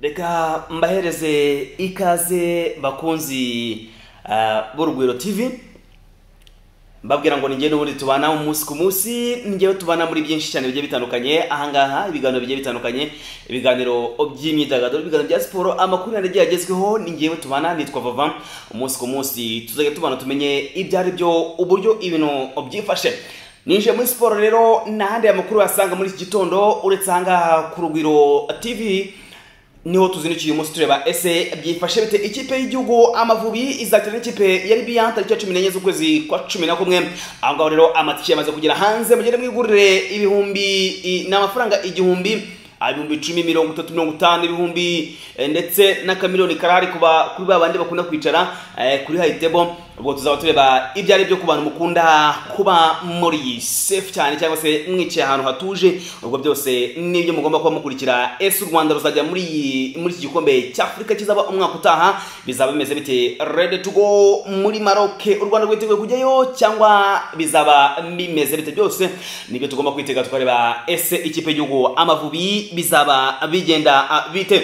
reka mbahereze ikaze bakunzi ah, b'urugwiro tv mbabwira ngo nigende ubundi tubana umunsi ku munsi ngewe tubana muri byinshi cyane bigiye bitandukanye ahangaha ibiganiro bigiye bitandukanye ibiganiro by'imyidagaduro ibiganiro bya siporo amakuru yandi agiye agezweho ni ngewe tubana nitwa vava umunsi ku munsi tuzajya tubana tumenye ibyo ari byo uburyo ibintu byifashe ninjiye muri siporo rero n'ahandi amakuru wasanga muri iki gitondo uretse ahangaha ku rugwiro tv niho tuzindukiye umunsi tureba ese byifashe bite ikipe y'igihugu amavubi izakina n'ikipe ya libiya tariki ya cumi n'enye z'ukwezi kwa cumi na kumwe aho ngaho rero amatike yamaze kugera hanze mugende mwigurire ibihumbi i- ni amafaranga igihumbi ah, ibihumbi icumi mirongo itatu mirongo itanu ibihumbi eh, ndetse n'akamiliyoni karahari kuba kuri ba bandi bakunda kwicara eh, kuri hayitebo ubwo tuzaba tureba ibyo ari byo ku bantu mukunda kuba muri sefu cyane cyangwa se mwicaye ahantu hatuje ubwo byose nibyo mugomba kuba mukurikira ese u rwanda ruzajya muri iyi- muri iki gikombe cy'afurika kizaba umwaka utaha bizaba bimeze bite rede tugo muri maroke u rwanda rwiteguye kujyayo cyangwa bizaba bimeze bite byose nibyo tugomba kwitega tukareba ese ikipe y'igihugu amavubi bizaba bigenda ah, bite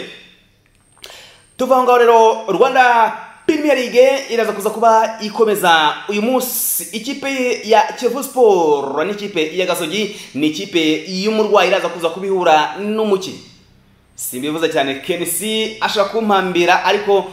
tuva aho ngaho rero rwanda premier league iraza kuza kuba ikomeza uyu munsi ikipe ya kivu sport n'ikipe ya gasogi ni ikipe y'umurwayi iraza kuza kubihura n'umuki simbivuze cyane kenisi ashaka kumpambira ariko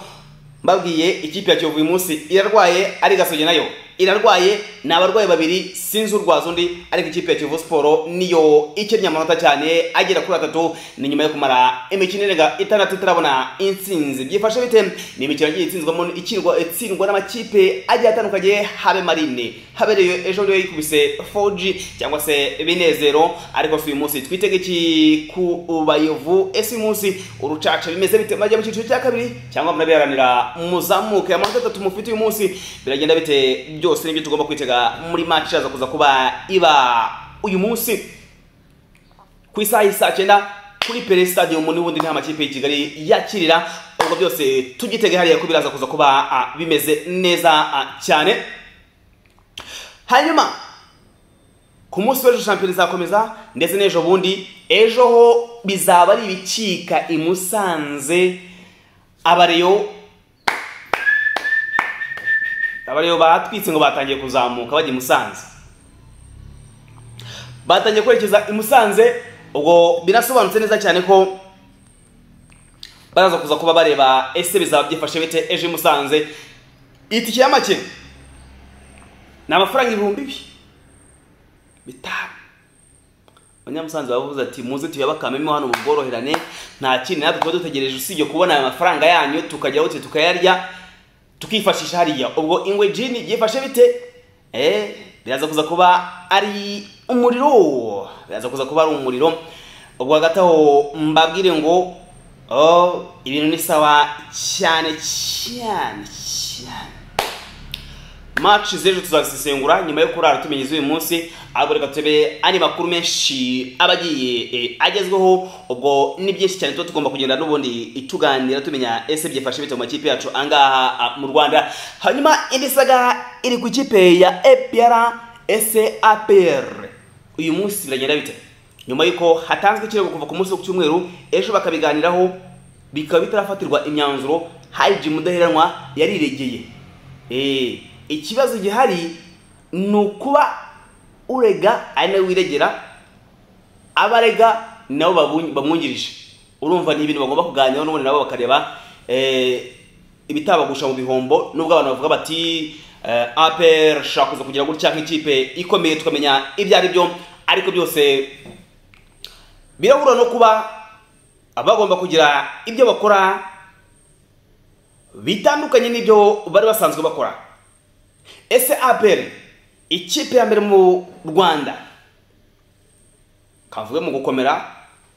mbabwiye ikipe ya kivu uyu munsi irarwaye ari gasogi nayo irarwaye ni abarwayi babiri sinzi urwaza undi ariko ikipe ya kivu siporo niyo ikennye amanota cyane agera kuri atatu ni nyuma yo kumara imikino irenga itandatu itarabona intsinzi byifashe bite ni imikino yagiye itsinzwamo ikirwa- itsindwa n'amakipe agiye atandukanye habe marine habereye ejo rero yikubise 4G cyangwa se binezero ariko si uyu munsi twitege iki ku bayovu ese uyu munsi urucaca bimeze bite mwajya mu cyiciro cya kabiri cyangwa murabiharanira muzamuke amanota atatu mufite uyu munsi biragenda bite byose nibyo tugomba kwitega muri match iraza kuza kuba iba uyu munsi ku isaha y'isaa cyenda kuri pere stadium n'ubundi nta makipe y'i kigali yakirira ubwo byose tugitege hariya ko biraza kuza kuba ah, bimeze neza ah, cyane hanyuma ku munsi w'ejo shampiyona izakomeza ndetse n'ejo bundi ejo ho bizaba ari ibicika i musanze abareyo abareyo batwitse ngo batangiye kuzamuka bajya i musanze batangiye kwerekeza i musanze ubwo birasobanutse neza cyane ko baraza kuza kuba bareba ese bizaba byifashe bite ejo i musanze itike ya make ni amafaranga ibihumbi bi- bitanu abanyamusanze baravuze ati muze tuyabakamemo hano mu bworoherane nta kindi natwe tuba dutegereje usibye kubona ayo mafaranga yanyu tukajya hoteli tukayarya tukifashisha hariya ubwo ingwe jini byifashe bite eh biraza kuza kuba ari umuriro biraza kuza kuba ari umuriro ubwo hagati aho mbabwire ngo oh, ibintu ni sawa cyane cyane cyane match z'ejo tuzazisengura nyuma yo kurara tumenya iz'uyu munsi ahubwo reka turebe andi makuru menshi aba agiye eh, agezweho ubwo ni byinshi cyane tuba tugomba kugenda n'ubundi tuganira tumenya ese byifashe bite mu makipe yacu angaha ah, mu rwanda hanyuma indi saga iri ku ikipe ya epr ese apr uyu munsi biragenda bite nyuma y'uko hatanzwe ikirego kuva ku munsi wo ku cyumweru ejo bakabiganiraho bikaba bitarafatirwa imyanzuro hari jim mudaheranwa yariregeye Eh, ikibazo gihari ni ukuba urega ari nawe wiregera abarega nabo babun- bamwungirije urumva ni ibintu bagomba kuganiraho n'ubundi nabo bakareba eh, ibitabagusha mu bihombo nubwo abantu bavuga bati eh, APR ishobora kuza kugira gutya nk'ikipe ikomeye tukamenya ibyo ari byo ariko byose birahura no kuba bagomba kugira ibyo bakora bitandukanye n'ibyo bari basanzwe bakora ese apr ikipe ya mbere mu rwanda kavuge mu gukomera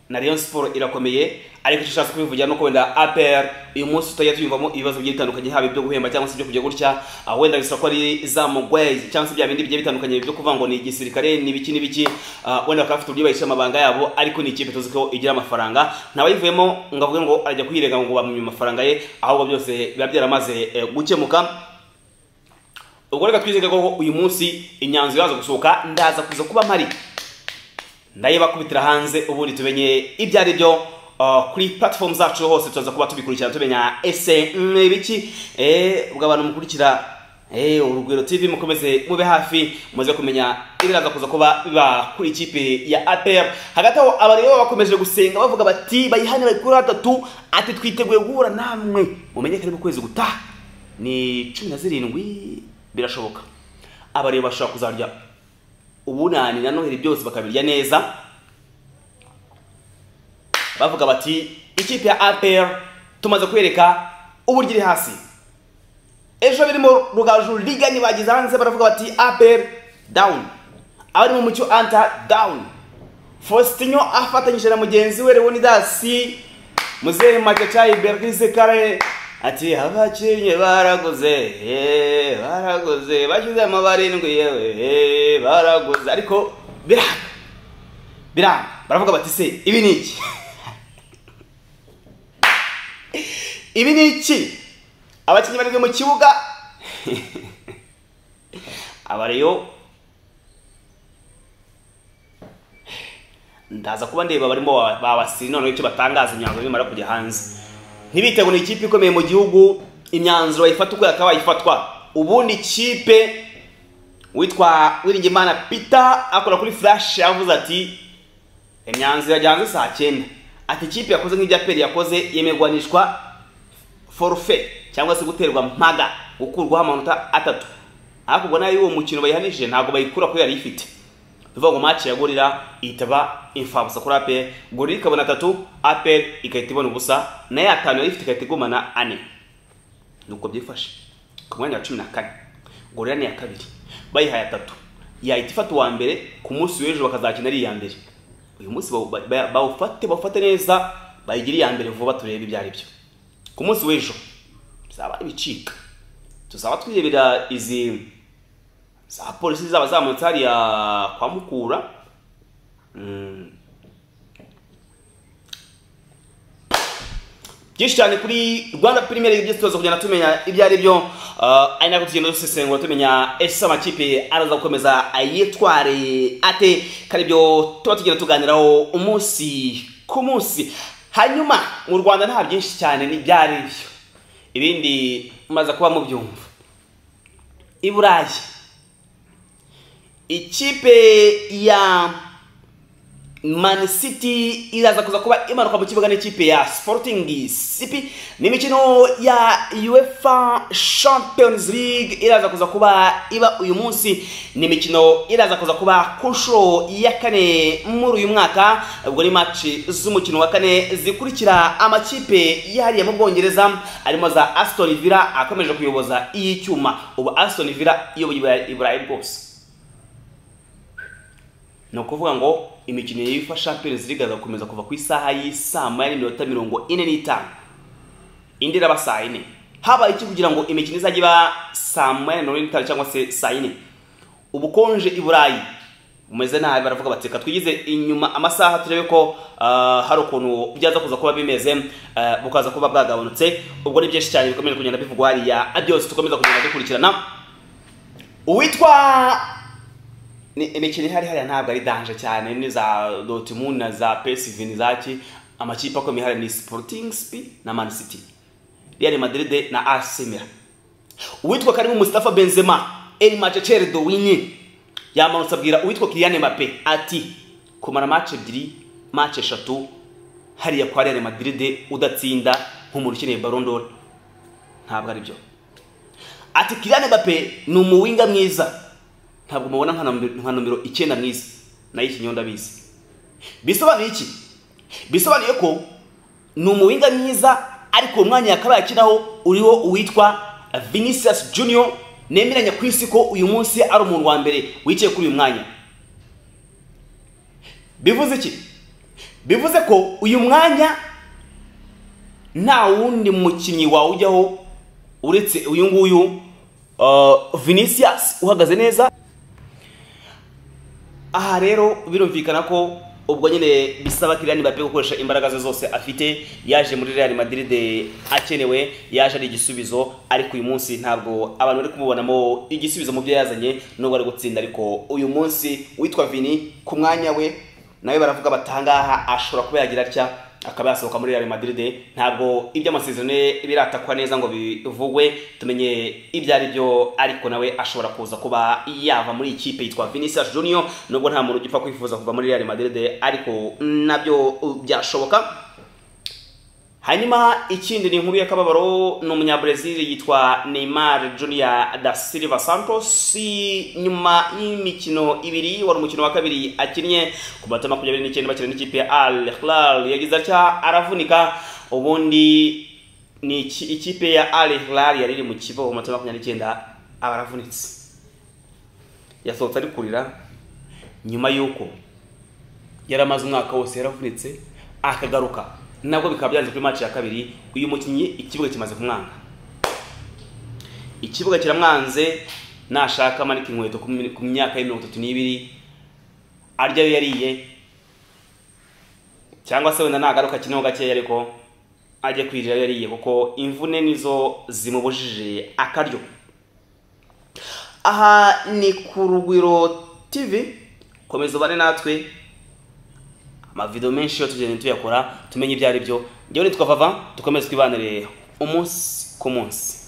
na rayon siporo irakomeye ariko icyo ushatse kubivugira nuko wenda apr uyu munsi tutajya tuyumvamo ibibazo bigiye bitandukanye haba ibyo guhemba cyangwa se ibyo kujya gutya aho wenda bisaba ko ari za mugwayi cyangwa se bya bindi bigiye bitandukanye byo kuvuga ngo ni igisirikare ni ibiki n'ibiki ah, wenda bakaba bafite uburyo bahisha amabanga yabo ariko ni ikipe tuzi ko igira amafaranga ntawayivuyemo ngo avuge ngo ajya kuyirega ngo bamumye amafaranga ye ahubwo byose biba byaramaze eh, gukemuka ubwo reka twizege ko uyu munsi imyanzuro iraza gusohoka ndaza kuza kuba mpari ndayibakubitira hanze ubundi tumenye ibyo ari byo ah, kuri platform zacu hose turaza kuba tubikurikirana tumenya ese mm, biki eh, ubwo abantu mukurikira eh, urugwiro tv mukomeze mube hafi muze kumenya ibiraza kuza kuba biba kuri ikipe ya apr hagati aho abareba bakomeje gusenga bavuga bati bayihane bari kuri gatatu ati twiteguye guhura namwe mumenye kari mu kwezi gutaha ni cumi na zirindwi birashoboka abareba bashobora kuzarya ubunani na noheli byose bakabirya neza bavuga bati ikipe ya APR tumaze kwereka uburyo iri hasi ejo birimo rugaju liga nibagize hanze baravuga bati APR down abari mu mucyo anta down Faustinho afatanyije na mugenzi we Leonidas muzehe Machachayi Bernice Kare ati abakinnyi baraguze eh, baraguze bashyize amabarindwi yewe eh, baraguze ariko biranga biranga baravuga bati se ibi ni iki ibi ni iki abakinnyi barindwi mu kibuga abareyo ndaza kuba ndeba barimo babasiri noneho icyo batangaza imyanzuro bimara kujya hanze ntibitego ni ikipe ikomeye mu gihugu imyanzuro bayifata uko yakabaye ifatwa ubundi ikipe witwa wiringimana peter akora kuri flash yavuze ati imyanzuro yajya hanze saa cyenda ati ikipe yakoze nk'ibya peri yakoze yemerwanishwa forufe cyangwa se guterwa mpaga gukurwaho amanota atatu ariko ubwo nayo uwo mukino bayihanishije ntabwo bayikura kubera yari ifite bivuga ngo match ya gorira itaba imfabusa kuri aperi gorira ikabona atatu aperi igahita ibona ubusa nayo atanu yari ifite igahita igumana ane nuko byifashe ku mwanya wa cumi na kane gorira ni iya kabiri bayihaye atatu yahita ifata uwa mbere ku munsi w'ejo bakazakina ari iya mbere uyu munsi bawu- ba- bawufate bawufate neza bayigire iya mbere vuba turebe ibyo ari byo ku munsi w'ejo bizaba ibicika tuzaba twirebera izi za polisi zaba zamutse hariya kwa mukura Mm. byinshi cyane kuri rwanda pirimeri ibyo tuza kugenda tumenya ibyo ari byo Ah, ari nako tugenda dusesengura tumenya ese amakipe araza gukomeza ayitware ate kandi ibyo tuba tugenda tuganiraho umunsi ku munsi hanyuma mu rwanda nta byinshi cyane n'ibyari byo ibindi mumaze kuba mubyumva i burayi ikipe ya Man City iraza kuza kuba imanuka mu kibuga n'ikipe ya Sporting CP ni imikino ya UEFA Champions League iraza kuza kuba iba uyu munsi ni imikino iraza kuza kuba ku nshuro ya kane muri uyu mwaka ubwo ni match z'umukino wa kane zikurikira amakipe yahariye mu Bwongereza arimo za Aston Villa akomeje kuyoboza iyi cyuma ubu Aston Villa iyoboye i Burayi rwose ni ukuvuga ngo imikino yifa Champions League azakomeza kuva ku isaha y'isaa moya n'iminota mirongo ine n'itanu indi iraba saa yine habaye iki kugira ngo imikino izajya iba saa moya na mirongo ine n'itanu cyangwa se saa yine ubukonje i burayi bumeze nabi baravuga bati reka twigize inyuma amasaha turebe ko ah, hari ukuntu byaza kuza kuba bimeze ah, bukaza kuba bwagabanutse ubwo ni byinshi cyane bikomeje kugenda bivugwa hariya byose tukomeza kugenda dukurikirana uwitwa ni imikino ihari hariya ntabwo ari danje cyane ni za Dortmund na za PSV ni zaki amakipe akomeye hariya ni Sporting CP na Man City Real Madrid na AC Milan uwitwa Karim Mustafa Benzema El Machachere Dowinyi yamanutse abwira uwitwa Kylian Mbappe ati kumara match ebyiri match eshatu hariya kwa Real Madrid udatsinda nk'umuntu ukeneye Ballon d'Or ntabwo ari byo ati Kylian Mbappe ni umuwinga mwiza ntabwo mubona nka nomero- nka nomero icyenda mwiza nayo ikinyonda bizi bisobanuye iki bisobanuye ko ni umuwinga mwiza ariko uwo mwanya yakabaye akinaho uriho uwitwa Vinicius Junior nemeranya ku isi ko uyu munsi ari umuntu wa mbere wicaye kuri uyu mwanya bivuze iki bivuze ko uyu mwanya nta wundi mukinnyi wawujyaho uretse uyu nguyu uh, Vinicius uhagaze neza aha rero birumvikana ko ubwo nyine bisaba Kylian Mbappe gukoresha imbaraga ze zose afite yaje muri Real Madrid akenewe yaje ari igisubizo ariko uyu munsi ntabwo abantu bari kumubonamo igisubizo mu byo yazanye nubwo ari gutsinda ariko uyu munsi witwa Vini ku mwanya we nawe baravuga batangaha ashobora kuba yagira atya akaba yasohoka muri Real Madrid ntabwo iby'amasezerano ye biratakwa neza ngo bivugwe tumenye ibyo ari byo ariko nawe ashobora kuza kuba yava muri ikipe yitwa Vinicius Junior nubwo nta muntu ugipfa kwifuza kuva muri Real Madrid ariko nabyo byashoboka hanyuma ikindi ni inkuru y'akababaro ni umunyabrezil yitwa neymar junior da silva santos nyuma y'imikino ibiri wari umukino wa kabiri akinnye ku minota makumyabiri n'icyenda bakina n'ikipe ya al hilal yagize atya aravunika ubundi ni iki- ikipe ya al hilal yari iri mu kibuga ku minota makumyabiri n'icyenda aba aravunitse yasohotse ari kurira nyuma y'uko yari amaze umwaka wose yaravunitse akagaruka nabwo bikaba byanze kuri match ya kabiri uyu mukinnyi ikibuga kimaze kumwanga ikibuga kiramwanze nashaka amanika inkweto ku mi- ku myaka ye mirongo itatu n'ibiri arya ayo yariye cyangwa se wenda nagaruka akineho gakeya ariko ajye kwirira ayo yariye kuko imvune nizo zimubujije akaryo aha ni ku rugwiro tv komeza ubane natwe amavido menshi yo tugenda tuyakora tumenye ibyo ari byo ngewe nitwa vava dukomeze twibanire umunsi ku munsi